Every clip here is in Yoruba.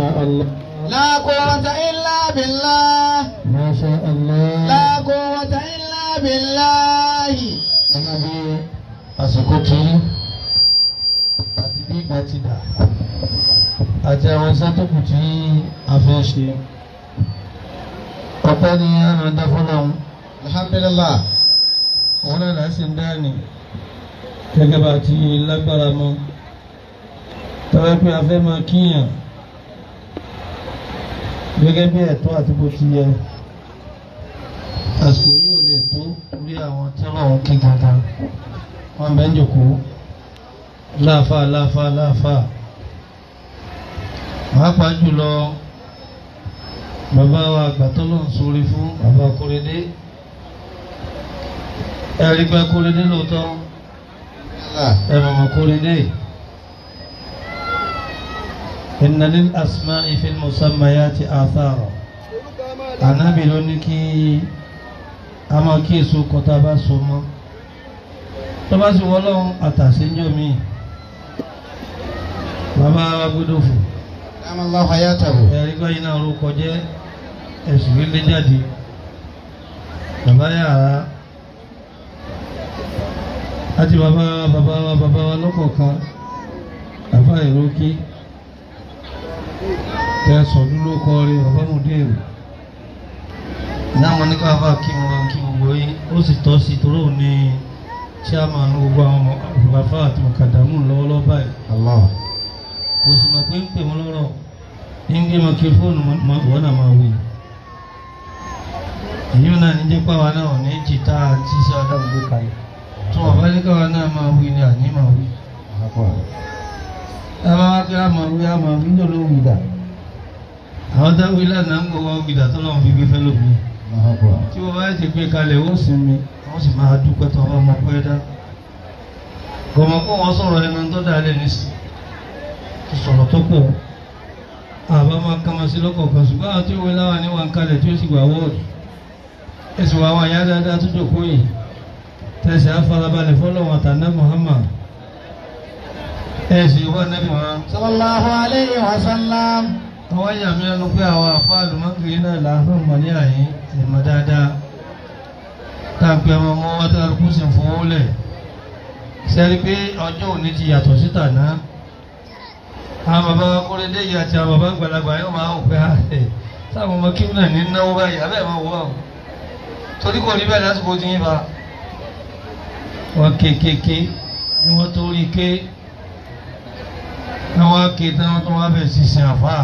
شاء الله لا قوة إلا بالله ما شاء الله لا قوة إلا بالله gẹ́gẹ́ bí àsìkò tí àti bí ìgbà ti dà àti àwọn iṣẹ́ tó kù tí a fẹ́ ṣe ọpẹ́ ni àná dá fọlọ́run alhamdulillah òun náà là ń sì ń dá ní gẹ́gẹ́ bá ti lágbára mọ́ tọ́wọ́ pé a fẹ́ máa kíyàn gẹ́gẹ́ bí ẹ̀tọ́ àti bó ti yẹ àsìkò yìí ò lè tó rí àwọn tí wọ́n kí gangan wọ́n bẹ́ ń jòkó láàfà láàfà láàfà pàápàá jùlọ bàbá wa àgbà tó lọ́n sórí fún bàbá Kóredé ẹ̀rí pé Kóredé lóòótọ́ ẹ̀rọ mọ̀ Kóredé inna lil asma'i fil musammayati athara ànábì ló ní kí a máa kí èso kọta bá so mọ́ tó bá sì wọ́lọ́run àtàséjọ́ mi bàbá wa gbọ́dọ̀ fò دام الله حياته ẹ̀rí gbáyé náà orúkọ jẹ́ ẹ̀sùn ilé jáde bàbá yàrá àti bàbá bàbá wa bàbá wa lọ́kọ̀ọ̀kan àfa ìrókì tẹ̀sán ló kọ́ rí bàbá mòdèrè náà ní káfá kí wọn kí gbogbo yín ó sì tọ́ sí torí òun ní chairman gbogbo àwọn bàbá àti mọ̀kàdàmù lọ́wọ́lọ́wọ́ báyìí الله kò sì mọ̀ pé ń pè wọ́n lọ́rọ̀ ní ń gbé microphone wọ́n náà máa wí. èyí náà ní jẹ́ pàwọn náà ní jìtá àti iṣẹ́ adágbó kalẹ̀ tó wọ́n bá ní káwọn náà máa wí ni àní máa wí. ẹ bá wá pé a máa wí a máa wí ní olóhùn ìdá. àwọn táwọn wí lánàá ń gbọ́ wá ìdá tó lọ́wọ́ fi gbé fẹ́ lómi. tí wọ́n bá ti gbé kalẹ̀ ó sinmi wọ́n sì máa dúpẹ́ tó wọ́n mọ̀ pẹ́ dá. gọ̀mọ̀ kó wọ́n sọ̀rọ̀ ẹnu tó dá lé nísìnyí ti sọ̀rọ̀ tó pọ̀ àbá máa kama sí lọ́kọ̀ọ̀kan ṣùgbọ́n àwọn tí ó wé láwa ní wọn kalẹ̀ tí ó sì gbà wọ́ọ̀dù ẹ̀sùn wa àwọn àyà dáadáa tó jòkó yìí tẹ̀sí àfarabalẹ̀ fọlọ́wọn àtàná Muhammad ẹ̀sìn ìwà nẹ́bí wọn. صلى الله عليه وسلم àwọn àyà mi lẹ́nu pé àwọn àfáàlù mọ́kìrì náà làáfẹ́ mọ̀ ní àyín ìmọ̀ dáadáa táàpì ọmọ ọmọ wọn tó kú sí fowó lẹ̀ sẹ́rí pé ọjọ́ òní ti yàtọ̀ síta náà àwọn bàbá Kóredé yìí àti àwọn bàbá àgbàlagbà yóò máa ń pẹ́ àṣẹ sáwọn ọmọ kí náà ní náwó báyìí abẹ́ máa wọ́ àwọn torí kò rí bẹ́ẹ̀ lásìkò tí yín bá wọn kéékèèké ni wọ́n tó rí ké àwọn ké tí wọ́n tó wá bẹ̀ sí sin àfà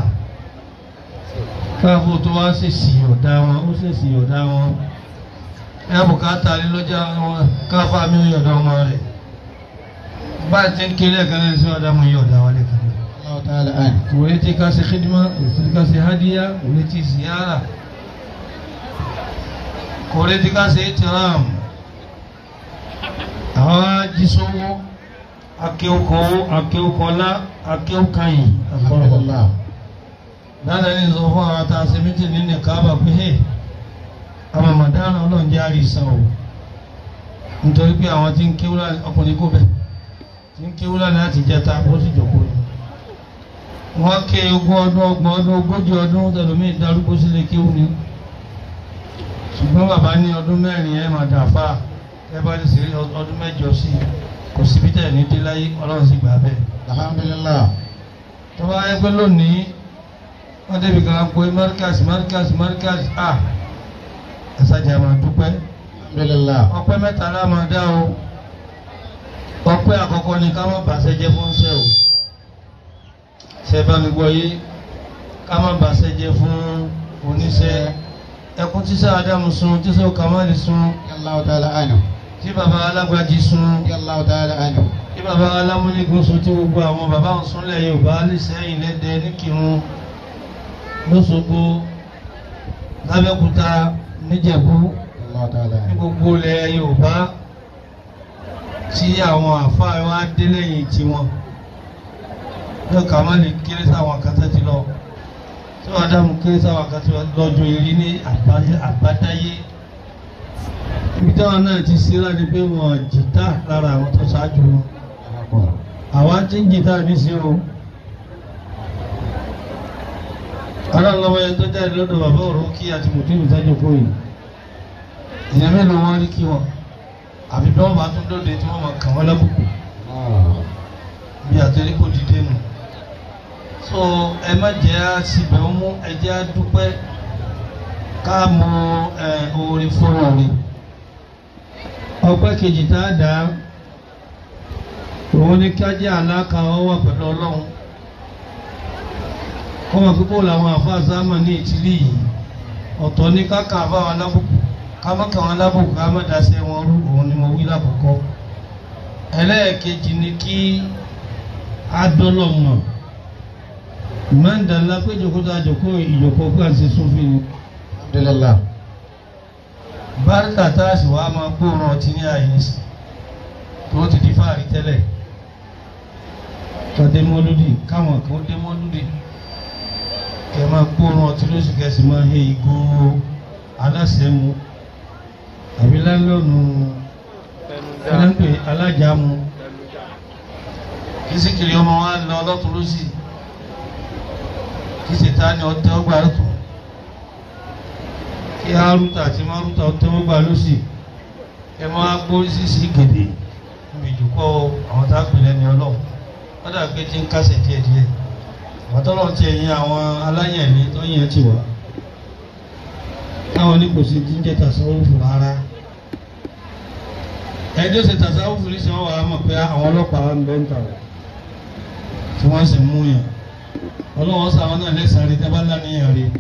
káfó tó wá ṣèṣì ọ̀dá wọn ó ṣèṣì ọ̀dá wọn ẹ̀ bùkátà lílọ́jà wọn káfá mi ò yọ̀dọ̀ ọmọ rẹ̀ báyìí tí ń kéré ẹ̀ka náà sí ọ̀dà mú yọ̀dá wọlé kan náà الله تعالى عنه kuleti kasi khidma kuleti kasi hadiya kuleti ziyara kuleti kasi itiram àwọn ajísowó akéwòkòwò akéwòkòlá akéwòkànyìn الحمد لله dáadáa ní sọ fún àwọn tá a ṣe méjì nínú káàbà pé hey àwọn màdánù ọlọ́run jẹ́ àrísàn o nítorí pé àwọn tí ń kéwúlá ọkùnrin kó bẹ̀ tí ń kéwúlá láti jẹta ó sì jókòó ni wọ́n ké ogún ọdún ọgbọ̀n ọdún ogójì ọdún tẹlómìn darúgbó sílé kéwú ni ṣùgbọ́n bàbá ní ọdún mẹ́rin ẹ̀ máa dà fà ẹ bá ti ṣe ọdún mẹ́jọ sí i kò síbi tẹ̀ ní dé láyé ọlọ́run sì gbà bẹ́ẹ̀ الحمد لله tó bá yẹ pé lónìí wọ́n débi kan pé márkàsì márkàsì márkàsì à ẹ̀sàjà máa dúpẹ́ الحمد لله ọpẹ́ mẹ́ta la máa dá o ọpẹ́ àkọ́kọ́ ni ká má bàṣẹ jẹ́ fún ṣẹ́ o ṣe bá mi gbọ́ yé ká má bàṣẹ jẹ́ fún oníṣẹ́ ẹkún tíṣà Ádámù sun tíṣà Kàmáàlì sun رضي الله تعالى عنه tí baba alágbájí sun رضي الله تعالى عنه tí baba alámúnigun sun tí gbogbo àwọn baba ń sunlẹ̀ Yorùbá lẹ́sẹ̀yìn lẹ́dẹ níkirun lọ́sọ̀gbọ̀ lábẹ́kúta níjẹ̀bú رضي الله تعالى ní عنه gbogbo ilẹ̀ Yorùbá tí àwọn àfáà wa dé lẹ́yìn tiwọn lọ Kàmáàlì kéré sáwọn kan tẹ́ ti lọ tí wọ́n Ádámù kéré sáwọn kan ti lọ́jọ́ eré ní àbáyé- àbádáyé ibi táwọn náà ti ṣe láti pé wọn jìtá lára àwọn tó ṣáájú wọn àwa ti ń jìtá ní sí o aláǹlọ́wọ́ yẹn tó jáde lọ́dọ̀ bàbá ọ̀rọ̀ kí àti mùtúmù tájọ kó yìí ìyẹn mélòó wọn rí kí wọn àfi bí wọn bá tún dóde tí wọn máa kàn wọn lábùkù bí àtẹrí kò dìde nù so ẹ má jẹ́ àṣìbẹ̀ ọmú ẹ jẹ́ àdúpẹ́ ká mọ ẹ orin fún orin ọpẹ́ kejì tá a dá òun ni kí á jẹ́ àlákà ọwọ́ pẹ̀lú ọlọ́run kọ́mọ pípọ̀ làwọn àfáà sáàmà ní ìtìlí yìí ọ̀tọ̀ ní káka àbáwọn alábùkù ká má kà wọn alábùkù ká má daṣẹ́ wọn rú òun ni mo wí lákòókò ẹlẹ́ẹ̀kejì ni kí adọ́lọ́mọ̀ ìmọ̀ǹdàlá pé ìjòkóta àjòkó ìjòkó pé àti sófin ni alhamdulillah báríkà tá a sì wá máa gbóòórùn ọtí ní àyínsì tó ti di fáàrí tẹ́lẹ̀ tọ́dé mọ́lúdì káwọn kan dé mọ́lúdì kẹ máa gbóòórùn ọtí lóṣù kẹsì máa he ìgò aláṣẹ mu àbí lálọ́nù ẹlẹ́pẹ̀ alájà mu kí síkìrì ọmọ wa lọ ọlọ́tún lóṣì kí ṣètá ni ọtẹ ọgbà lọ́tún kí haruta àti maruta ọtẹ ọgbà lóṣì ẹ máa gbórí sísì gèdè níbi ìjòkó àwọn tá a pè lẹ́ni ọlọ́run wọ́n dà pé tí ń kásẹ̀ díẹ̀díẹ̀ àwọn tọ́lọ̀ ti ẹ̀yìn àwọn aláyẹ̀lé tó yẹn ti wà táwọn ní kò sí ti ń jẹ́ tàṣàwùfù rárá ẹjọ́ ṣe tàṣàwùfù ní sọ́wọ́ wa mọ̀ pé àwọn ọlọ́pàá ń bẹ́ ń tà wọ́n tí wọ́n sì mú yàn ọlọ́wọ́n sọ àwọn náà lẹ́sàn-án rí tẹ́bá láníyàn rí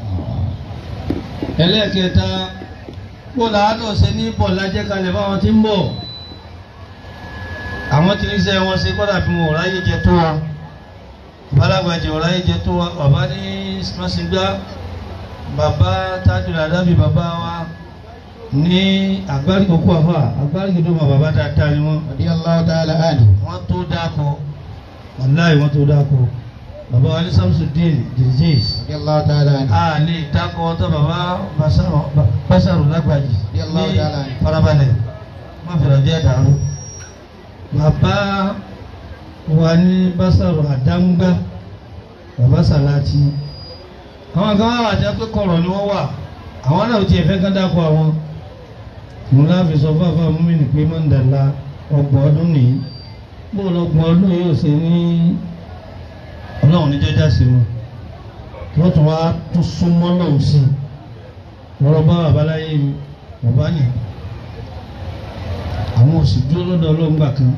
ẹlẹ́ẹ̀kẹta kó làádọ́ ṣe ní bọ̀ lájẹ́ kalẹ̀ báwọn ti ń bọ̀ àwọn tí níṣẹ́ wọn ṣe kọ́dà bí wọn ò ráyè jẹ tó wa balagbajẹ ò ráyè jẹ tó wa bàbá ní mọ́sígbá bàbá tájúlá dábì bàbá wa ní agbárìkókò àfà agbárìkókò mà bàbá dáadáa ni wọ́n radiyallahu ta'ala anhu wọ́n tó dáko wàláì wọ́n tó dáko bàbá wa ní Samsudeen dirijas radiyallahu ta'ala anhu a lè dáko ọtọ bàbá Básàrù lágbàjì Radiyallahu ní ta'ala anhu. farabalẹ̀ má fẹ̀rẹ̀ bí ẹ̀dàrú bàbá wa ní Básàrù àdáńgbá bàbá Sàláàtì àwọn kan wà wà jẹ́ pé kọ̀rọ̀ ni wọ́n wà àwọn náà ti ẹ̀fẹ́ kán dáko àwọn mo láfi sọ fún àfáà múmi ní pé mọ́ndàlá ọgbọ̀n ọdún nìyí bó lọ́gbọ̀n ọdún yóò ṣe ní ọlọ́run ní jẹ́jà sí wọn wọ́n tún wá tún súnmọ́ lọ́hùn sí i lọ́rọ̀ bá bàbá láyé mi bàbá nì àwọn òsì dúró lọ́dọ̀ ọlọ́run gbà kan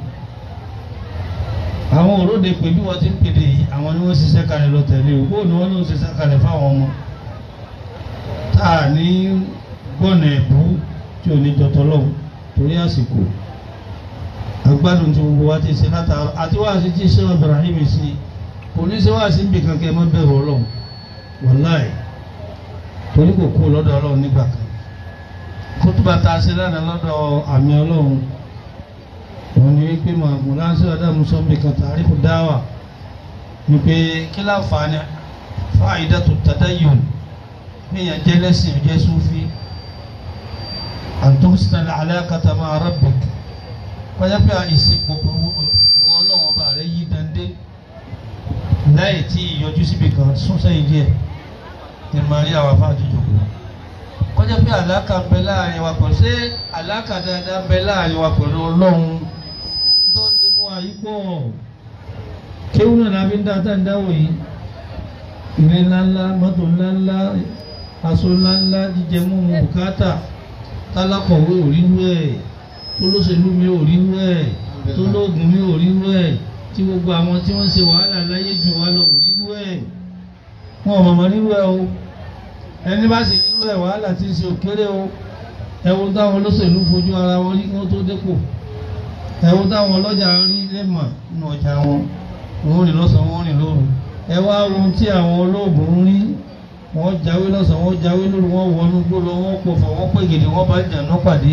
àwọn òróde pé bí wọ́n ti ń pèdè yìí àwọn ni wọ́n ṣiṣẹ́ kalẹ̀ lọ tẹ̀lé o bóun ni wọ́n ló ń ṣiṣẹ́ kalẹ̀ fáwọn ọmọ tá a ní gbọ́nà ẹ̀bú tí ò ní jọtọ̀ lọ́hùn torí àsìkò agbádùn tí gbogbo wa ti ṣe látara àti wá sí tí ṣé Ibrahim sí kò ní ṣe wá sí níbi kankan ẹ má bẹ̀rù ọlọ́run wàláì torí kò kú lọ́dọ̀ ọlọ́run nígbà kan kótóbá tá a ṣe lánàá lọ́dọ̀ àmì ọlọ́run òun ni wípé màmú láńsẹ́ ọ̀dàmú sọ́mbì kan tàrífù dáwà wípé kí láǹfààní fáìdá tó tadayyun níyàn jẹ́ lẹ́sìn jẹ́ súfì àtúnṣe alákàtà máa rabbik kọjá pé ìsìnkú wọn ọlọ́run ọba rẹ̀ yí dandé láì tí ìyọjú síbi kan sún sẹ́yìn díẹ̀ ní máa rí àwọn afáàjù jòkó kọjá pé àlákà ń bẹ láàrin wa pẹ̀lú ṣé àlákà dáadáa ń bẹ láàrin wa pẹ̀lú ọlọ́run tó ń ti fún wa yìí pọ̀ kéwù náà la fi ń dáadáa ń dáwọ̀ yìí ilé ńláńlá mọ́tò ńláńlá aṣọ ńláńlá jíjẹ mímu bùkátà tálákọ̀wé ò rí wú ẹ̀ tólóṣèlú mi ò rí wú ẹ̀ tólóògùn mi ò rí wú ẹ̀ tí gbogbo àwọn tí wọ́n ń ṣe wàhálà láyé jù wá lọ ò rí wú ẹ̀ wọn ò mọ̀mọ́ rírú ẹ̀ o ẹni bá sì rírú ẹ̀ wàhálà tí ń ṣe òkéré o ẹ̀wọ̀n táwọn olóṣèlú fojú ara wọn rí kí wọ́n tó dépò ẹ̀wọ̀n táwọn ọlọ́jà rí lẹ́mọ̀ nínú ọjà wọn wọ́n rìn lọ́sàn-án wọ́n rìn lóru ẹ wá ohun tí àwọn olóògùn ń rí wọ́n jáwé lọ́sàn-án wọ́n jáwé lóru wọ́n wọnú gbólọ wọ́n pọ̀fọ̀ wọ́n pè gèdè wọ́n bá jàǹdà pàdé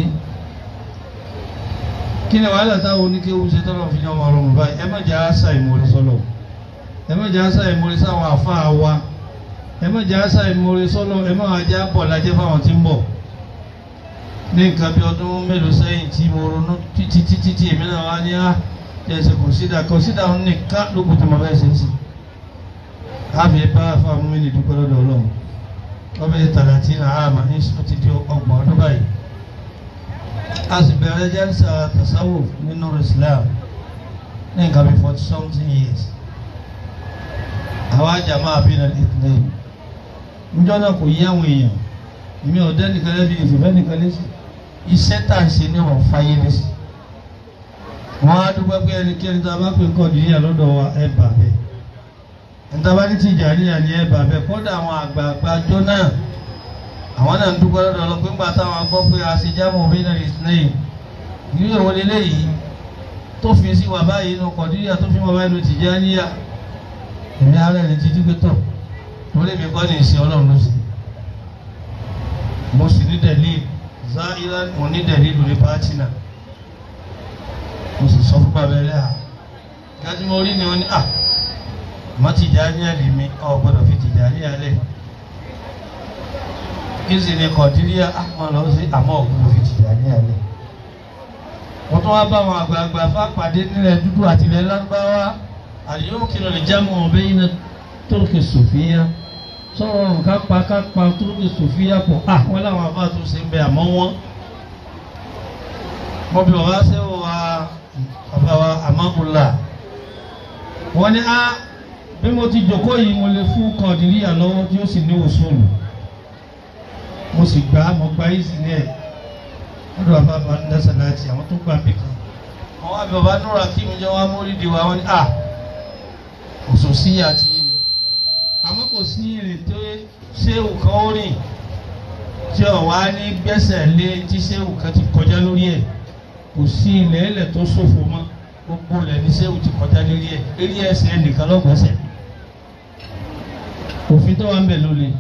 kí ni wàhálà táwọn oníkéwu ṣe tọ́lọ̀ fi yan ọmọ ọmọ báyìí ẹ má jẹ́ àṣà ìmọ̀ọ́rẹ́ sọ́lọ̀ ẹ má jẹ́ àṣà ìmọ̀ọ́rẹ́ sáwọn àfáà wa ẹ má jẹ́ àṣà ìmọ̀ọ́rẹ́ sọ́lọ̀ ẹ má jẹ́ àbọ̀ lájẹ́ fáwọn tí ń bọ̀ ní nǹkan bí ọdún mélòó sẹ́yìn tí mo ronú títí títí tí èmi náà wá ní á jẹ́sẹ̀ kọ̀sídà kọ̀sídà nìkan lókùn tí mo fẹ́ ṣe sí àmì bá fáwọn mímí dúpẹ́ lọ́dọ̀ ọlọ́run ọbẹ̀ tàlàtì náà àmà ní sọ ti di ọgbọ̀n ọdún báyìí a sì bẹ̀rẹ̀ jẹ́rìsà tasawuf nínú Islam ní nǹkan bí forty something years àwa jàmá àbínà ìtìlẹ̀ níjọ́ náà kò yí àwọn èèyàn èmi ọ̀dẹ́ nìkan lẹ́bi ìfìfẹ́ nìkan lẹ́sìn iṣẹ́ tà ń ṣe ní ọ̀rọ̀ fáyé lẹ́sìn wọ́n á dúpẹ́ pé ẹnikẹ́ni tá a bá pè kọ́ nìyà lọ́dọ̀ wa ẹ bà bẹ́ẹ̀ ntaba ní Tìjàníyà ní ẹ bà bẹ́ẹ̀ kọ́dà àwọn àgbààgbà jọ náà àwọn náà ń dúpẹ́ lọ́dọ̀ lọ pé ńgbà táwọn gbọ́ pé àṣejámọ̀ òbí náà lè sinẹ́yìn ìlú ìwọ lélẹ́yìí tó fi sí wà báyìí inú kọ̀díríà tó fi wà báyìí inú Tìjàníyà èmi ara ẹni títí pé tọ̀ torí mi kọ́ ní ìsìn ọlọ́run ló sì mo sì ní dẹ̀lí záírà mo ní dẹ̀lí lórí pàtì náà mo sì sọ fún bàbá ẹlẹ́ à gájú mo rí ni wọ́n ní à má Tìjàníyà lè mi ọ̀ gbọ́dọ̀ fi Tìjàníyà lẹ̀ kí sì ni kọ̀díríà àmọ́ lọ sí àmọ́ ọ̀gbọ́dọ̀ fi Tìjàníyà lẹ̀ wọ́n tún wá bá àwọn àgbààgbà fápàdé nílẹ̀ dúdú àti ilẹ̀ lárúbáwá àlìyókìlọ̀ lè jámọ̀ ọ̀bẹ́ iná tórókè sòfíà sọ̀rọ̀ nǹkan pa ká pa tórókè sòfíà pọ̀ à wọ́n láwọn àbá tó ṣe ń bẹ àmọ́ wọ́n. mo bí bàbá sẹ́wọ̀ wa bàbá wa àmọ́kùnlá wọ́n ní á bí mo ti jòkó yìí mo lè fún kọ̀ọ̀dìríyà lọ́wọ́ tí ó sì ní òṣòlù mo sì gbà á mo gba yìí sí ní ẹ̀ lọ́dọ̀ bàbá bá ń dẹ́sẹ̀ láti àwọn tó gbà mí kan àwọn àbí bàbá núra kí mi jẹ́ wá mórídìí wa wọ́n ní à òṣò sí àti yìí ni àmọ́ kò sí ìrìn tó ṣéwù kan ó rìn tí ọ̀wá ní gbẹ́sẹ̀ lé tí ṣéwù kan ti kọjá lórí ẹ̀ kò sí ilẹ̀ ẹlẹ̀ tó ṣòfò mọ́ gbogbo ilẹ̀ ní ṣéwù ti kọjá lórí ẹ̀ eré ẹsẹ̀ nìkan lọ́gbẹ̀ẹ́sẹ̀ òfin tó wà ń bẹ̀ ló le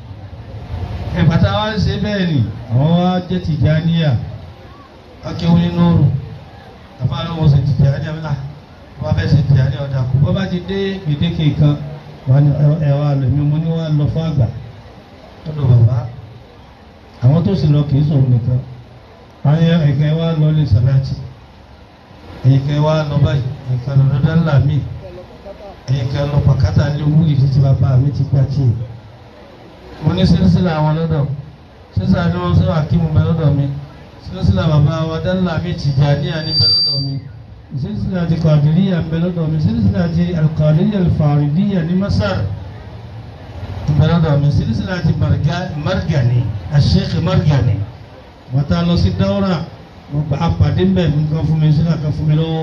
ìpàtà wa ń ṣe bẹ́ẹ̀ ni àwọn wa jẹ́ Tìjàníyà akéwù nínú òrù àfáàlú wọn ṣe Tìjàníyà mi là wọ́n fẹ́ ṣe Tìjàníyà ọ̀dà kù bọ́ bá ti dé gbèdéke kan wọ́n ní ẹ wá lọ mi mo ní wọ́n lọ fún àgbà lọ́dọ̀ bàbá àwọn tó sì lọ kì í sọ̀rọ̀ nìkan àwọn ẹ̀kẹ́ wa lọ ní sàláàtì ẹ̀yìnkẹ́ wa lọ báyìí ẹ̀yìnkẹ́ lọ lọ́dọ̀ ńlá mi ẹ̀yìnkẹ́ lọ pàkátà ní wúlì títí bàbá mi ti gbà tiẹ̀ mo ní sílísílà àwọn lọ́dọ̀ sísà ni wọ́n sọ àkímù bẹ lọ́dọ̀ mi sílísílà bàbá wa dánlá mi Tìjàníyà ní bẹ lọ́dọ̀ mi sílísílà ti Kàdìríyà ń bẹ lọ́dọ̀ mi sílísílà ti Al-Qadiriyya Al-Faridiyya ní Masar ń bẹ lọ́dọ̀ mi sílísílà ti Margani Sheikh Margani wọ́n ta lọ sí dáwọ́rà mo gba apàdé ń bẹ̀ nǹkan fún mi sílà kan fún mi lọ́wọ́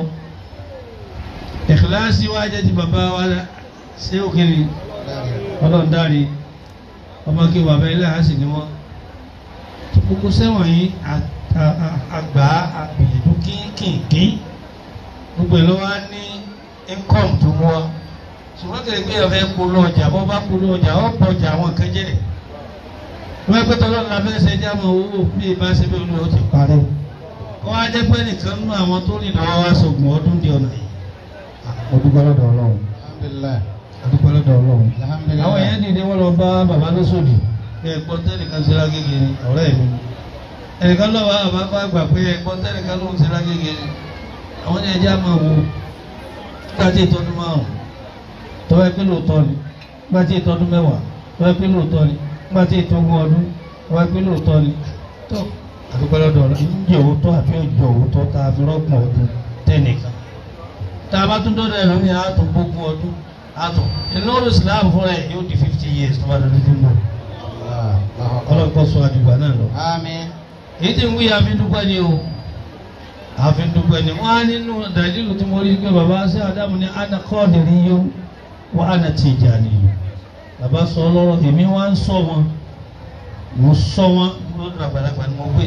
Ikhlasi wa jẹ́ ti bàbá wa ṣé òkèlè ọlọ́run dárí ọmọ kí bàbá ilé àásì ni wọn gbogbo sẹ́wọ̀n yìí àgbà àgbìyànjú kínkìnkín gbogbo ìlú wa ní income tó mú wa ṣùgbọ́n kìí pé ọ̀fẹ́ polówó ọjà bọ́ bá polówó ọjà ó pọ̀ ọjà àwọn kan jẹ́ wọ́n pẹ́ tọ́lọ́ la fẹ́ ṣe jámọ̀ owó bí ibà ṣe bí olóyè ó ti parẹ́ kọ́ wá jẹ́ pé nìkan nínú àwọn tó rìn lọ́wọ́ wá sọ̀gbọ̀n ọdún di ọ̀nà yìí ọdún lọ́dọ̀ ọlọ́run alhamdulillah ọdún lọ́dọ̀ ọlọ́run alhamdulillah àwọn èèyàn dìde wọn lọ bá bàbá lọ́sọ̀dì ẹ̀gbọ́n tẹ́nìkan ṣe lágége ni ọ̀rẹ́ mi ẹnìkan lọ́wọ́ àbá bá gbà pé ẹ̀gbọ́n tẹ́nìkan ló ń ṣe lágége ni àwọn ní ẹjẹ́ àmọ́ wo gbàtí ìtọ́dún márùn tọ́wọ́ ẹ pé lóòótọ́ ni gbàtí ìtọ́dún mẹ́wàá tọ́wọ́ ẹ pé lóòótọ́ ni gbàtí ìtọ́gún ọdún tọ́wọ́ ẹ pé lóòótọ́ ni tó àdúgbò lọ́dọ̀ ọ̀rọ̀ ìjẹ́ òótọ́ àbí ọjọ́ òótọ́ tá a fi rọ́gbọ̀n ọdún tẹ́nìkan tá a bá tún dọ́dọ̀ ẹ̀ lónìí àátọ̀ gbogbo ọdún àtọ̀ ìnáwó Islam fúnra ẹ̀ yóò di fifty years tó bá dọ̀dọ̀ tó ń bọ̀ ọlọ́run kọ́ sọ àdìgbà náà lọ. àmín èyí tí ń wí àfindúpẹ́ ni o àfindúpẹ́ ni wọ́n á nínú dàdílù tí mo rí pé bàbá sí Ádámù ní ana Qadiriyyu wa ana Tijaniyyu bàbá sọ ọlọ́rọ̀ èmi wá ń sọ wọn mo sọ wọn lọ́dọ̀ àgbàlagbà ni mo gbé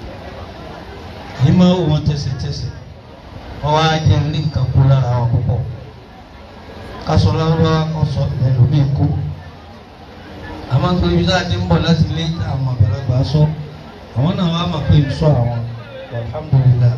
èyí máa wò wọn tẹ̀sẹ̀tẹ̀sẹ̀ wọ́n wá jẹ́ ní nǹkan kú lára wọn púpọ̀ kásọ lọ́wọ́ kọ́sọ ẹlòmíì kú àmọ́ nítorí ibi tá a ti ń bọ̀ láti ilé àwọn àgbàlagbà sọ àwọn náà wàá mọ̀ pé ń sọ àwọn alhamdulillah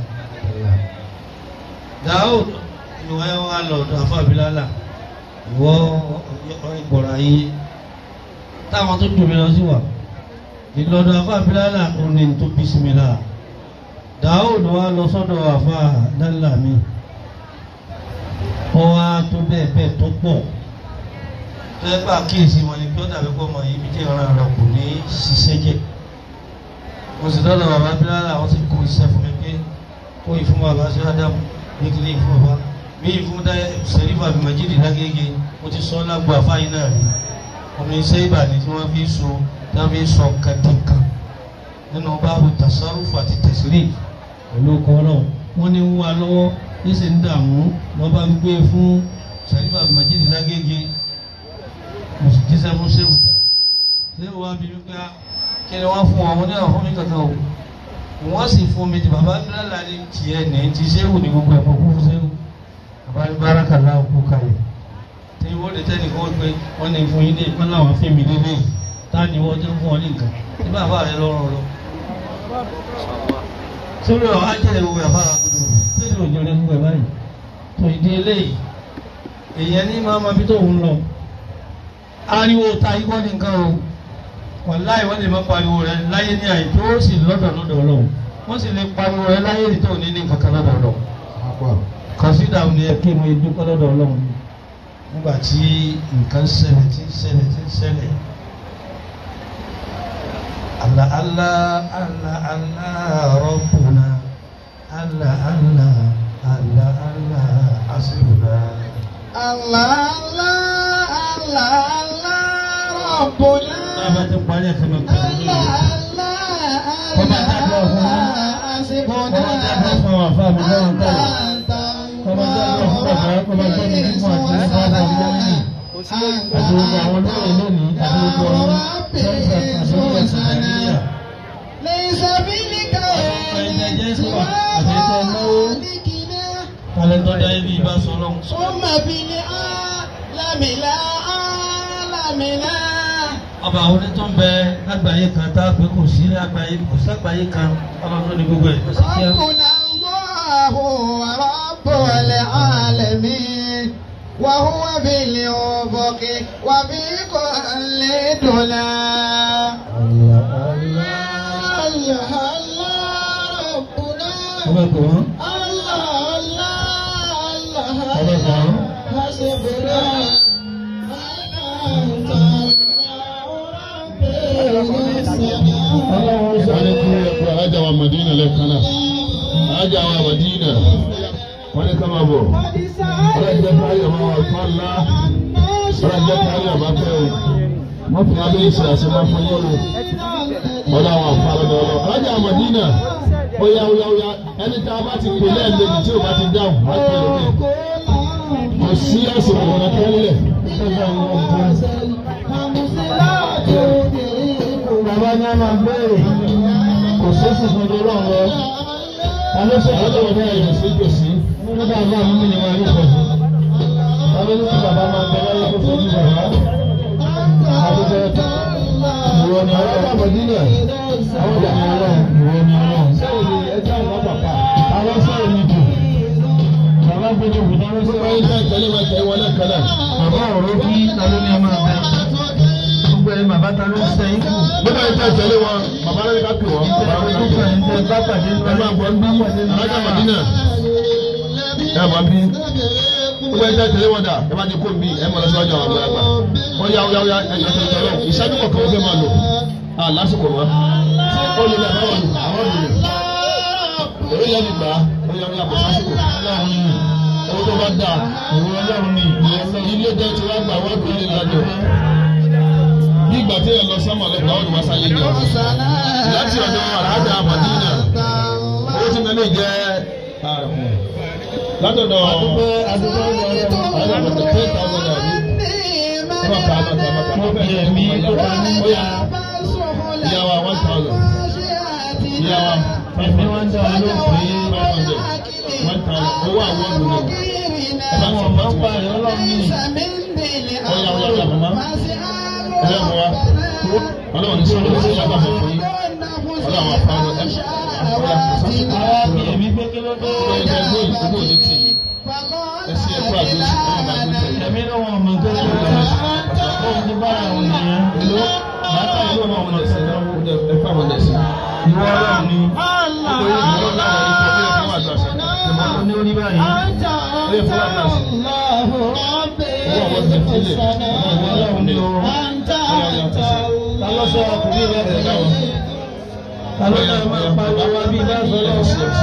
Daud ìwọ ẹ wá lọ ọ̀dọ̀ afábílálà ìwọ ìgbọ̀rọ̀ ayé táwọn tó dùn mí lọ sí wa ìlọ́dọ̀ afábílálà òní tó bí sí mi láà Daud wá lọ sọ́dọ̀ àfa dálà mi wọ́n wá tó bẹ́ẹ̀ bẹ́ẹ̀ tó pọ̀ tẹ́ bá kíyèsí wọn ni kí ó dàbí pé ọmọ yìí bí jẹ́ ìran rẹ̀ kò ní ṣiṣẹ́ jẹ́ mo sì dọ́dọ̀ bàbá bíláàlà wọ́n sì kó iṣẹ́ fún mi pé kó yìí fún bàbá sí ádámù ní kí ní fún bàbá bí yìí fún sẹ́rífà bí màjídì lágége mo ti sọ lágbo àfáyín náà rí omi iṣẹ́ ìbà ni tí wọ́n fi so tí wọ́n fi sọ kàdínkàn nínú báàbù tasarrufu àti tasrif pẹ̀lú ọkọ̀ náà wọ́n ní wá lọ́wọ́ ní sì ń dààmú wọ́n bá ń gbé fún sẹ́rífà bí màjídì lágége mo sì jíṣẹ́ fún sẹ́wù sẹ́wù wá bí wípé kí ni wọ́n fún wọn mo ní àwọn fún mi kankan o wọ́n sì fún mi ti bàbá bílálà ní tiẹ̀ ní ti sẹ́wù ní gbogbo ẹ̀mọ́ kún fún sẹ́wù bàbá ní báràkà láwọn kú kalẹ̀ tí wọ́n lè tẹ́lẹ̀ kó pé wọ́n ní fún yín ní ìpín láwọn fún mi nílé tá ni wọ́n jẹ́ fún ọ ní nǹkan tí bàbá rẹ lọ́rùn lọ. sórí ọ̀ á jẹ́ ìwé àbára gbọdọ̀ tẹ́lẹ̀ òjò rẹ gbogbo ẹ̀ báyìí tó ìdí eléyìí èèyàn ní máa ma bí tó ń lọ ariwo ta ikọ́ ní nǹkan o wàláì wọ́n lè má pariwo rẹ láyé ní àyè tó sì lọ́dọ̀ lọ́dọ̀ ọlọ́run wọ́n sì lè pariwo rẹ láyé ní tó ní ní nǹkan kan lọ́dọ̀ ọlọ́run kọ̀sídà ní ẹ kí mo dúpẹ́ lọ́dọ̀ ọlọ́run nígbà tí nǹkan ṣẹlẹ̀ tí ń ṣẹlẹ̀ tí ń ṣẹlẹ̀ Allah Allah Allah Allah Rabbuna Allah Allah Allah Allah Hasbuna. Allah Allah Allah Allah Rabbuna. Bàbá ti parí ẹ̀sẹ̀ máa kọ̀ ọ́ Allah Allah Allah Hasbuna. Kọ́má jábọ̀ fún àwọn àfáà mi lọ́rùn tẹ́lẹ̀. Kọ́má jábọ̀ fún bàbá kọ́má jábọ̀ fún àti bàbá mi lọ́rùn. Àti gbogbo àwọn olóyè lónìí àti gbogbo àwọn sẹ́ńtà àti gbogbo ìsìnkú ليس بك Kálẹ̀ tó dá ibi ìbá sọ lọ́hùn. ثم بالعالم لا عالم لا Ọba àwọn onítọ̀ ń bẹ lágbàáyé kan tá a pé kò sí lágbàáyé kò ságbàáyé kan ọlọ́run ní gbogbo ẹ̀. Ó sì kí ẹ. ربنا الله ورب العالمين وهو بالأفق وبكل دنا الله الله ربنا Ọba kò wọ́n. الله الله Ọba الله kò wọ́n. حسبنا Ọlọ́run sọ wọ́n ní kí ẹ̀kọ́ ajá wa Madina lẹ́ẹ̀kan náà ajá wa Madina wọ́n ní ká máa bọ̀ ọlọ́jọ́ káyọ̀ máa wà fún ọ̀la ọlọ́jọ́ káyọ̀ máa fẹ́ o wọ́n fi abẹ́ ìṣe àṣemá fún yín o ọlọ́ àwọn àfàlọ́dọ̀ ọlọ́ ajá wa Madina óyá óyá óyá ẹni tá a bá ti pè lẹ́ẹ̀mejì tí o bá ti dáhùn wá pè lókè kò sí àsìkò wọn tẹ́lẹ̀ Bàbá ní a máa bẹ̀rẹ̀ kò sẹ́sì fún ọjọ́ ọlọ́run lọ. Ta ló sọ ọlọ́jọ́ wọn náà yẹ̀ sí gbèsè Wọ́n ní bàbá mi ní wọn rí pẹ̀lú. Ta ló ní kí bàbá máa bẹ láyé kó fojú bàbá? Àdúgbò ìwọ ni ọlọ́run. Madina Àwọn ìwọ ni ọlọ́run. Ìwọ ni ọlọ́run. sẹ́yìn ni ẹjọ́ àwọn bàbá Àwọn sọ̀rọ̀ mi jù. Bàbá gbẹdọ̀ kù dáná gbogbo sọ̀rọ̀. ẹni tẹ́ tẹ́lé wọn tẹ́ wọn lẹ́ẹ̀kan náà. Bàbá ọ̀rọ̀ bí ta ló ní a máa bẹ. Gbogbo ẹni bàbá ta ló ń sẹ́yìn kù. Nígbà tí a tẹ̀lé wọn, bàbá rẹ̀ ká pè wọ́n. Bàbá rẹ̀ ká pè wọ́n. Ẹ bá pàdé Ẹ máa gbọ́ ní alájà Màdínà. Ẹ máa bí. Nígbà tí a tẹ̀lé wọn dà, ẹ bá ti kó bí ẹ mọ̀ lọ́sọ́jọ́ àwọn àgbàlagbà. Wọ́n yá yá yá ẹ̀yọ́ tó tẹ̀lé wọn. Ìṣáájú kọ̀ọ̀kan wọ́n fẹ́ máa lò. À lásìkò wọn. Ó lè lọ àwọn olù àwọn olù. Èrè yẹn ti gbà á. Ó yá yá bọ̀ sásìkò. Owó tó bá dà. Ìwọ ọlọ́run ni Ilé jẹ́ tí wọ́n gbà wọ́n kò ní ìlàjọ. Bí ìgbà tí ẹ lọ sọ́mọ̀ lọ́gbà ọ̀dùn wá sáyé ni ọ̀dùn. Láti ọ̀dọ̀ àràádà Màdínà owó tí mẹ́lẹ̀ jẹ́ látọ̀dọ̀ Adúgbò adúgbò àádọ́gbọ̀tẹ̀ ten thousand naira ọba kàánà kàánà kàánà Mo bí ẹ̀mí tó bá ní ìyá. ìyàwó one thousand ìyàwó Ẹ̀mí wá ń dá wa ló pé five hundred one thousand owó àwọn ọ̀dùn ni àwọn ọmọ ń pa ẹ̀ ọlọ́run ní. ọ̀yà ọ̀yà ọ̀yà mọ̀mọ́ ẹ̀yà mọ̀ wá ọlọ́run ní sọ̀rọ̀ sí ìyàwó àfẹ́ fún yín ọlọ́run àfáàrọ̀ ẹ̀ ọ̀yà sásìkò Àwa bí ẹ̀mí pé kí ló dé. ẹ̀yà ẹgbẹ́ ìdúgbò ní tì í ẹsẹ̀ ẹ̀kọ́ àdóṣì ọlọ́run bá gbé tẹ̀lé. Ẹ̀mí ló wọn ọmọ tó ṣe lọ. Òun ti bá àwọn ènìyàn. Èló bàtà ìlú ọmọ ọmọ ẹsẹ̀ náà ó dẹ ẹ̀fọ́ àwọn ẹsẹ̀. Ìwọ ọlọ́run ni. Nítorí ìlú láwọn ikọ̀ tó yẹ fún àjọ àṣà. Ó ní orí báyìí. Ó yẹ fún àjọ àṣà. Owó àwọn ti sílẹ̀. Ìwọ ọlọ́run alọ́lá máa pariwo wa bí bá sọ lọ́wọ́.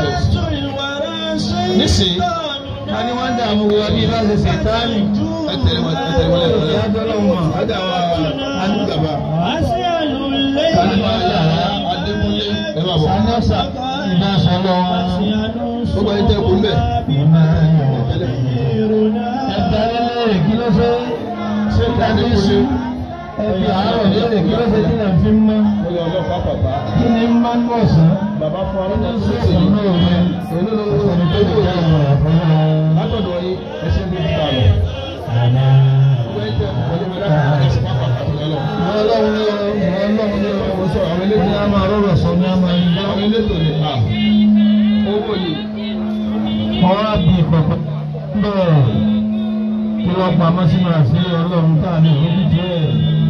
nísìnyí a ní wọ́n dààmú wa bí bá ṣe ṣètánì. ẹ tẹ̀lé wọn ẹ tẹ̀lé wọn lẹ́nu ìyá lẹ́nu. tọ́lọ́ wọn. Ada wa Adúgbàbá. Adébáyà Adémúlé. Ẹ máa bọ̀. Sanyosa ìbá sọ lọ́wọ́. Gbogbo ẹni tẹ́ kú mbẹ́. Ẹ̀dá lélẹ̀ kí ló ṣe? Ṣé Adémúlé. ẹbí àárọ̀ lélẹ̀ kí ló ṣe tí lè fi mọ́? Olè ọlọ́pàá bàbá. Kí ni máa ń bọ̀ sán? Bàbá fún wa Kí lọ́dọ̀ ni tó ṣe ṣe yìí. ìṣòro rẹ̀? Èló ló ń Ọ̀sẹ̀ tó kù yá ìmọ̀ àfọwọ́. Látọ̀dọ̀ yín ẹsẹ̀ ń bí ta lọ. Gbogbo ẹni tẹ́ kú ọdún mẹ́ta ẹsẹ̀ pápá pàtó lọ. Ọlọ́run ní ọlọ́run ní Mo sọ àwọn ní elétò. a máa rọrọ̀ sọ ní a máa ń Àwọn elétò ni à. Owó yìí. Wọ́n á bí ìkọ̀kọ̀ bẹ́ẹ̀ kí wọ́n pamọ́ sínú àṣírí ọlọ́run tá a ní òbí díẹ̀.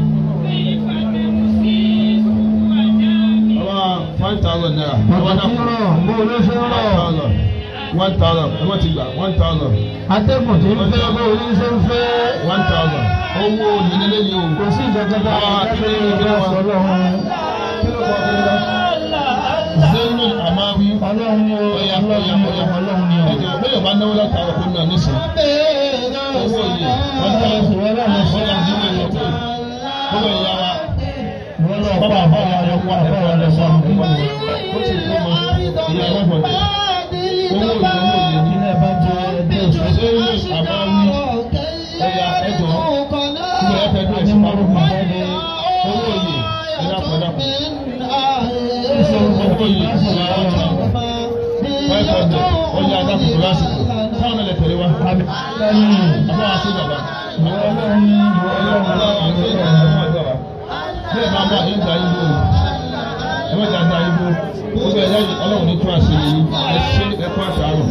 Ọba one thousand naira. Ọba Ọ̀pọ̀ tí ń náà rọ̀ bó ló ṣe ń one rọ̀. thousand. One thousand. Ẹ má ti gbà one thousand. Atẹ́gùn tí ń fẹ́ bó ló ṣe ń fẹ́. One thousand. Owó ìdílé yìí o. Kò sí ìjọba tá a lè dábẹ́ ìgbà sọ lọ́run. Kí ló kọ́ kí ló lọ? Zenu Amawi. Ọlọ́run ni ó Ọya ọlọ́run ọya ni ó ọya. ọlọ́run ni ó. Ẹjọ̀ bẹ́ẹ̀ bá náwó látara kó náà nísìn. Owó yìí. Wọ́n tẹ́ Ọlọ́run sì wọ́n lọ́nà sí ọ̀yà ní ìlú tó. Owó ìyá wa. wọ́n lọ pa àbá wa lọ pa àbá wa lọ sọ. Ó sì kú mọ. Ìyá ẹlẹ́gbọ̀dẹ̀. Owó yìí owó yìí. Ilé bá jẹ ẹgbẹ́ òṣèlú. Zenu Amawi. Ọya ẹjọ̀. Ilé ẹ̀fẹ̀ bí ẹ̀sìn máa ń Adémọ́rùn-ún bá. jáde. Owó yìí. Ẹ̀dá kan dá. Owó yìí. Five hundred. Ọya adákùnkùn lásìkò. Táwọn ẹlẹ́ tẹ̀lé wa. Àbá wa sí bàbá. Bẹ́ẹ̀ máa bá yín gba ibo. Ẹ má jà gba ibo. Gbogbo ẹ̀ lẹ́yìn ọlọ́run ní tún àṣírí yìí. Ẹ ṣe ẹ̀kọ́ àtàrọ̀.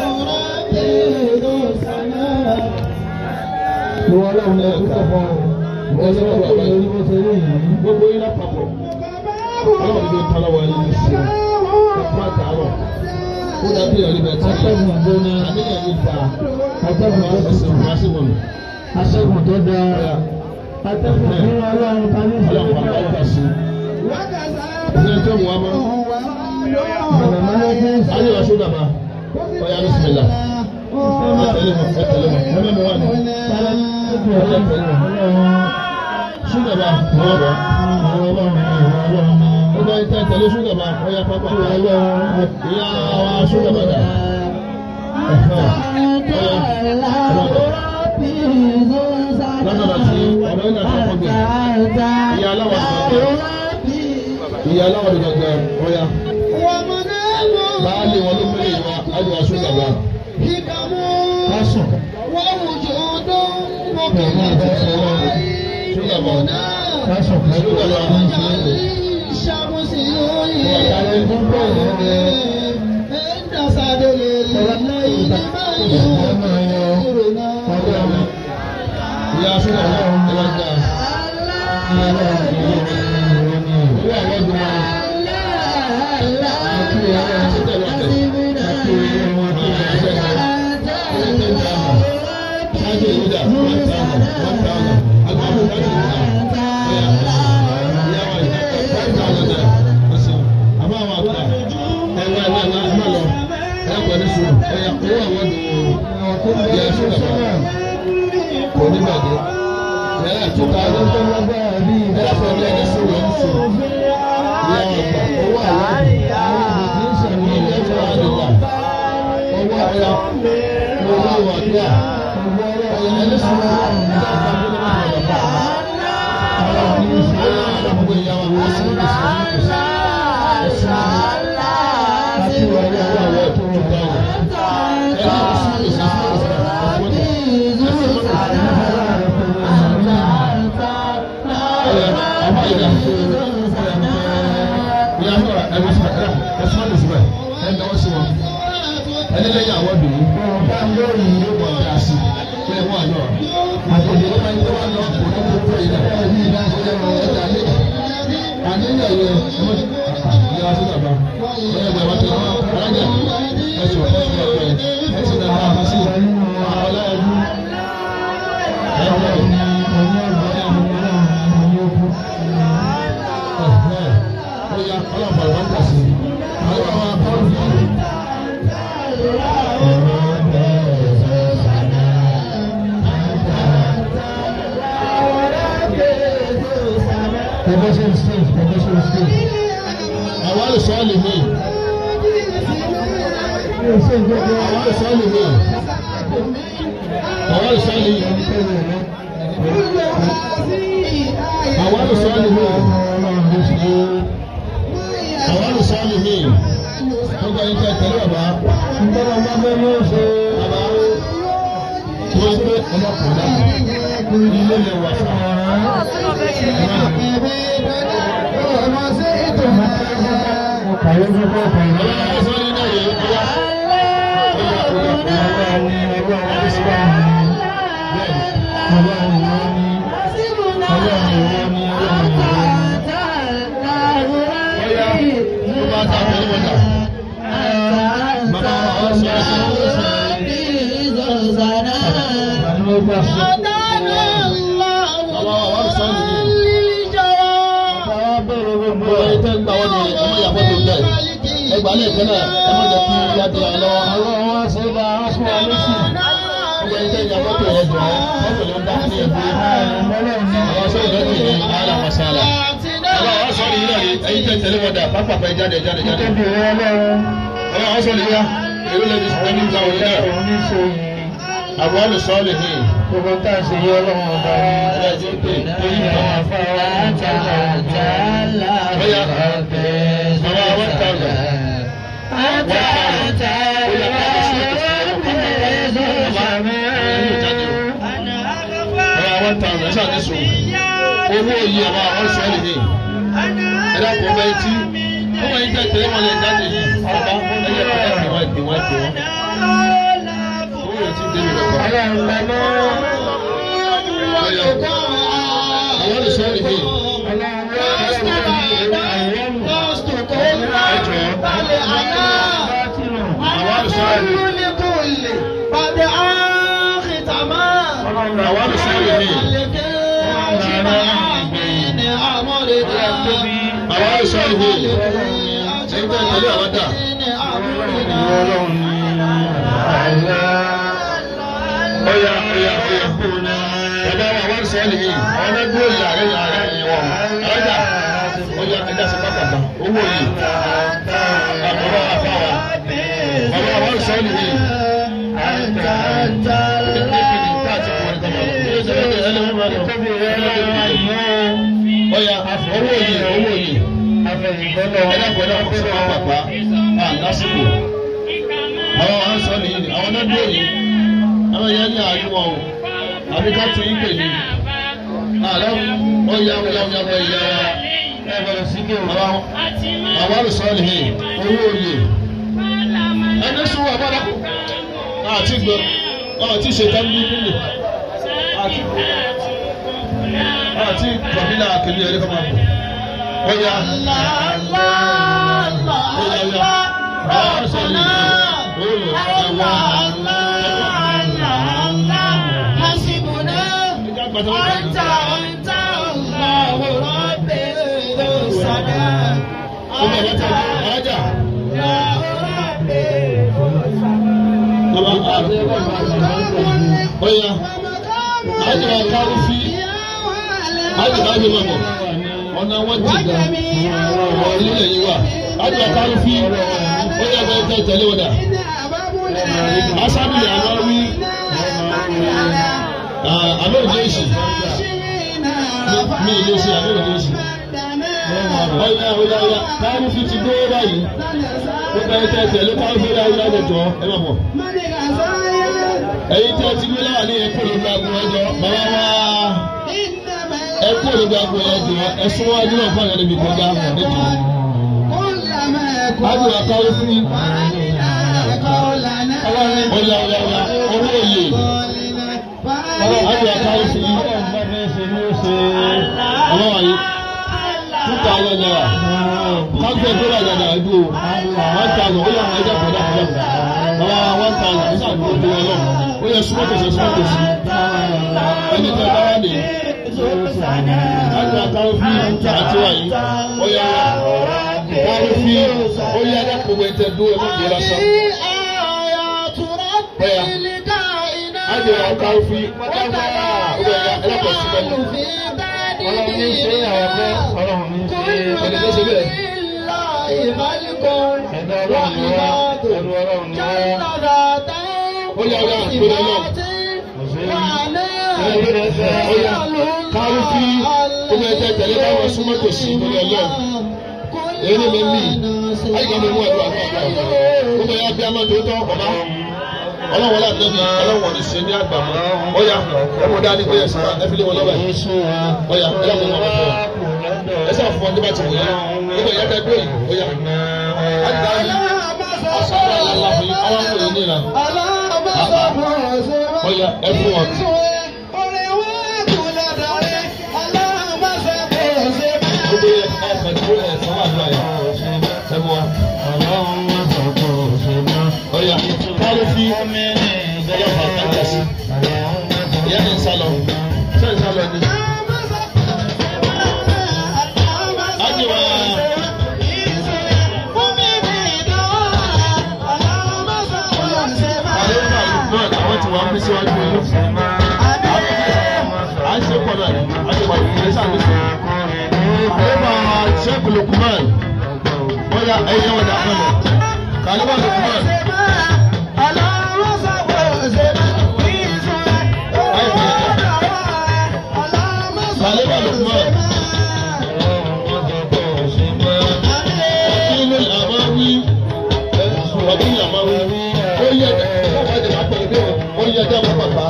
Ìwọ ọlọ́run ní ẹkú tó fọ́. Ìwọ ọlọ́run tó lórí bó ṣe rí yìí. Gbogbo yín lápapọ̀. Ọlọ́run ní tọ́lá wa yín ní ṣe. Ẹ̀kọ́ àtàrọ̀. Ó dàbí ẹ̀rí bẹ̀ tí. Atẹ́gùn gbóná. Àníyàn yìí ta. Atẹ́gùn tó Ẹ̀sìn tutù. wá sí mọ̀mí. Atẹ́gùn tó dáa. Atẹ́gùn fún ọlọ́run ta ní Ọlọ́run ìṣẹ́jú pàpà náà. ìgbà sí. Ìṣẹ́ tó mú wa mọ́. Mọ̀nàmọ́ná tí ń sọ. Ayé wa sódà bá. Ọya bísímìlà. Ẹ tẹ̀lé mọ̀ ẹ tẹ̀lé mọ̀. Ẹ mẹ́mu wá ní. Sódà bá. Wọ́n bọ̀. Ó bá yín tẹ́ tẹ̀lé sódà bá. Ọya pápá. Ìyá wa sódà bá dà. Lọ́dọ̀dọ̀ tí ọ̀rọ̀ yìí náà tó kọ́ gbé. Ìyá aláwọ̀ dùgbàgbẹ́. Ìyá aláwọ̀ dùgbàgbẹ́. Ọya. Báàlì wọn ló mẹ́lẹ̀ yìí wá. Ayé wa sódà bá. Kásùn. Sódà bá. Kásùn kásùn ọlọ́run ṣe é. Ìyá sódà bá. Ẹ bá gbà. Owó àwọn ọdún wa. Ṣáájú ìlú dà. One thousand. One thousand. Agbábọ̀ ṣáájú ìlú dà. Ìyá wa yìí. Five thousand naira. Ọ̀sẹ̀. Àbá àwọn àgbà. Ẹ wá ẹ wá ẹ wá ẹ má lọ. Ẹ pẹ̀ ní sùúrù. Ẹ yà owó àwọn ọdún wa. Ìyá sódà bá. Kò ní bàjẹ́. Ìyá yà tó ta ló. Ẹ yà fọ̀ ní ẹni sùúrù ẹni sùúrù. Ìyá wa gbà. Owó àwọn ọdún. Ilé ẹ̀fọ́ àdìgbà. Owó àyà. Owó àwọn àdúrà. Ẹni sùúrù. Ìyá àgbà tó ní bàjẹ́ bàbá. Gbogbo ìyá wa wọ́n sí ní sùúrù. ẹni lẹ́yìn àwọn dùn ún bá ń lórí yóò mọ̀ ọ́dà sí pé wọ́n àná àtòjò ló máa ń tẹ́wọ́ lọ kó ló tó tó ilẹ̀ ẹ̀ ní ìdá ìṣẹ̀lẹ̀ wọn ẹ̀dá lé àníyàn yẹ ọmọ ìyá wa sí bàbá ẹ̀ ẹ̀ bàbá tó wọn alájà ẹ̀ sọ ẹ̀ sọ ẹ̀ ẹ̀ sì náà máa sí ọláyẹ̀dú ẹ̀ wọ̀ ó yá ọlọ́pàá ló ń kà sí Progression stage, progression stage. Àwọn àlùsọ́ọ̀lì mi. Àwọn àlùsọ́ọ̀lì mi. Àwọn àlùsọ́ọ̀lì mi. Àwọn àlùsọ́ọ̀lì mi. Àwọn àlùsọ́ọ̀lì mi. Wọ́n gba ìjẹ́ tẹ̀lé bàbá. Bàbá tí wọ́n gbé ọlọ́kùnrin náà ilé lè wà fún ẹgbàá lẹ́ẹ̀kan náà ẹ má jẹ́ kí yáde wa lọ́wọ́. àwọn wa ṣe bá a sún wa lọ́sì. ọgbà yìí tẹ̀yìn àkọ́kọ́ yẹn jọ mọ́tò ló ń dá sí ẹgbẹ́. àwọn sọ ìrẹ́ tó yẹ ara masala. àwọn àwọn sọ yìí náà ẹyin tẹ̀ tẹ̀lé wọn dà pápákọ̀ ẹ jáde jáde jáde. àwọn àwọn sọ yìí wá èrò lẹ́ni ẹni ta òun náà. àwọn olùsọ́ọ̀lì ní. Gbogbo tá a ṣe yọ ọlọ́run ọba ẹ ti pè é yí kan. àfàwà àtàlà àtàlà Bóyá bàbá one thousand. Bàbá one thousand ẹ ṣáà ní sùn. Owó yìí àbá àwọn sọ́ọ̀lì ní. Ẹ dákun ọba etí. Ọmọ yìí tẹ̀ tẹ̀lé wọn lè jáde yìí. Ọba ẹyẹ kọ́ ẹ̀ wọ́n ẹ̀gbìn wọ́n ẹ̀gbìn wọn. Owó yóò ti débi lọ́kọ̀. Àwọn olùsọ́ọ̀lì ní. Àwọn olùsọ́ọ̀lì ní. Àwọn olùsọ́ọ̀lì ní. Àwọn olùsọ́ọ̀lì ní. Ẹ̀yin tẹ̀ tẹ̀lé àwọn dà. Ọya ọya ọya. Bàbá wa wá sọ́ọ̀lì yìí. Àwọn ẹgbẹ́ òye ààrẹ ààrẹ yìí wọ̀. Ọjà ọya ẹja sí pápákọ̀. Owó yìí. Bàbá wa fà wá. Bàbá wa wá sọ́ọ̀lì yìí. Ọya owó yìí owó yìí. Ẹja pẹ̀lú ọkọ̀ sí pápákọ̀. À lásìkò. Àwọn wa sọ́ọ̀lì yìí. Àwọn ẹgbẹ́ òye àwọn yẹn ní àárín wọn o àbí ká tún yín pè ní àlọ́ ó yá wọ́n yá wọ́n yá wọ́n yá ẹ bẹ̀rẹ̀ sí kí wọ́n àwọn àwọn àlùsọ́ọ̀lì yìí owó oyè ẹni sùn wà bọ́dà àti gbọ́ àti ṣètàn ní bílẹ̀ àti àti gbọ̀bílà kìlì ẹ̀rí kọ́mà bọ̀ ó yá ó yá ó yá àwọn àlùsọ́ọ̀lì yìí ó yẹ ẹ wá. Ọmọ ẹ̀rọ tẹ̀ ọjà. Bàbá Ọya, àjọ àkárí sí àjọ àjọ mọ̀mọ́. Ọ̀nà wọn ti ga ọ̀rọ̀ nílẹ̀ yìí wà. Àjọ àkárí sí ọjà bẹ́ẹ̀ tẹ̀ tẹ̀lé wọn dà. Asábìlì àná wí. Àlọ́ òde èsì. Mi ìlú sí àlọ́ òde èsì. Ọya ọya ọya kárí fi ti gbówó báyìí. Ó bẹ́ẹ̀ tẹ̀ tẹ̀lé kárí fi láyé lájọjọ́ ẹ má bọ̀ ẹ̀yin tí a ti gbé láwà ní ẹkú olùgbé agun ẹjọ bàbá wa ẹkú olùgbé agun ẹjọ ẹsùn wa nínú ọ̀pọ̀ yẹn níbi gbọ́dá níbi. Ádùn àkáwé fún mi. Ọ̀yà ọ̀yà ọ̀yà owó òye. Ádùn àkáwé fún mi. Ọmọ wa yìí. Two thousand naira. Kágbẹ́ tó wà dada ẹ̀dú o. One thousand ó yà wọ́n ẹja pẹ̀lú àpẹẹrẹ. Bàbá one thousand ó sàdúró tó wọn lọ ó yẹ súnmọ́ tòṣe súnmọ́ tòṣe ẹni tẹ bá wà ní láti àtàwọn fi àti wáyé ó yẹ wọ́n fi ó yẹ adákòwé tẹ dúró ẹ̀mọ́ ìgbé lásán ó yẹ àjọ àtàwọn fi ó yẹ ẹlẹ́kọ̀ọ́ sí bẹ́ẹ̀. Ọlọ́run ní ṣe àwọn ọ̀fẹ́ ẹni tó ṣe bẹ́ẹ̀. ó yà wá àpérè náà. ó yà kárí kí ó bẹ tẹ tẹ̀lé káwọn súnmọ́ tòsí lórí ọlọ́run. èyí ni mi mí àyíká mi mú àdúrà fún àgbà ó bẹ yá bí a máa tó tọ́ ọ̀bá ọlọ́wọ́ la nẹ́bi ọlọ́wọ́ ní ṣe ní àgbà mọ́ ọ̀yà ẹ̀mú dání ó yẹ sọ ẹ fi lé wọn lọ́wọ́ yìí ọ̀yà ẹ yà fún wọn fún wa ẹ sọ fún ọ nígbà tí wọ́n yẹ nígbà yẹ kẹ́ dúró yìí ọ̀yà àgbà yìí asọ́nà àlàlà fún yìí ọwọ́ fún yìí nìyà ọ̀yà ẹ fún wọn. gbogbo yẹ ẹ fẹ́ dúró ẹ sọ wà lọ́wọ́ yà ẹ mú wa. ọ̀yà kárí fi ọlọ́pàá kájà sí ìyá ní nsálọ ṣé nsálọ ni. Ajiwa àlejò àlùfáà àwọn tí wọ́n ń bí síwájú yìí. À ń ṣe pọ̀ náà ni, a ṣe pọ̀ ìpínlẹ̀ sáà ní sùn. Àlejò Sheikh Lukman, wọ́n yá ẹ̀yẹ́ wọn dà fún mi. Kàlíbà Lukman. Kàlíbà Lukman. Wakil al-Amawi. Wakil al-Amawi. Ó yẹ ọ̀gá ìdè máa pẹ̀lú bí ó yẹ ẹjọ́ máa pàpà.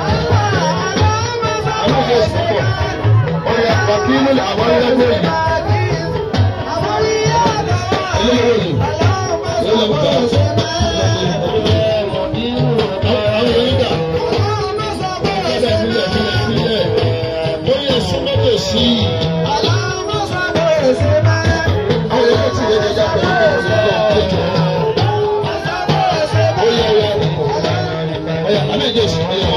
Àwọn ọ̀gá ìsìnkú. Ó yẹ Wakil al-Amawi lọ́gbọ̀n yìí. Eléyìí yìí. Eléyìí gbà. Àwọn èèyàn dà. Ọ̀gá ìfilẹ̀ ìfilẹ̀ ìfilẹ̀. Ó yẹ súnmọ́tò sí i. Àwọn èèyàn ti yẹ ẹja pẹ̀lú bí ó ti lọ kéjọ. Ó yẹ ọ̀yà. Ọ̀yà àbẹ̀jẹ̀ sí i.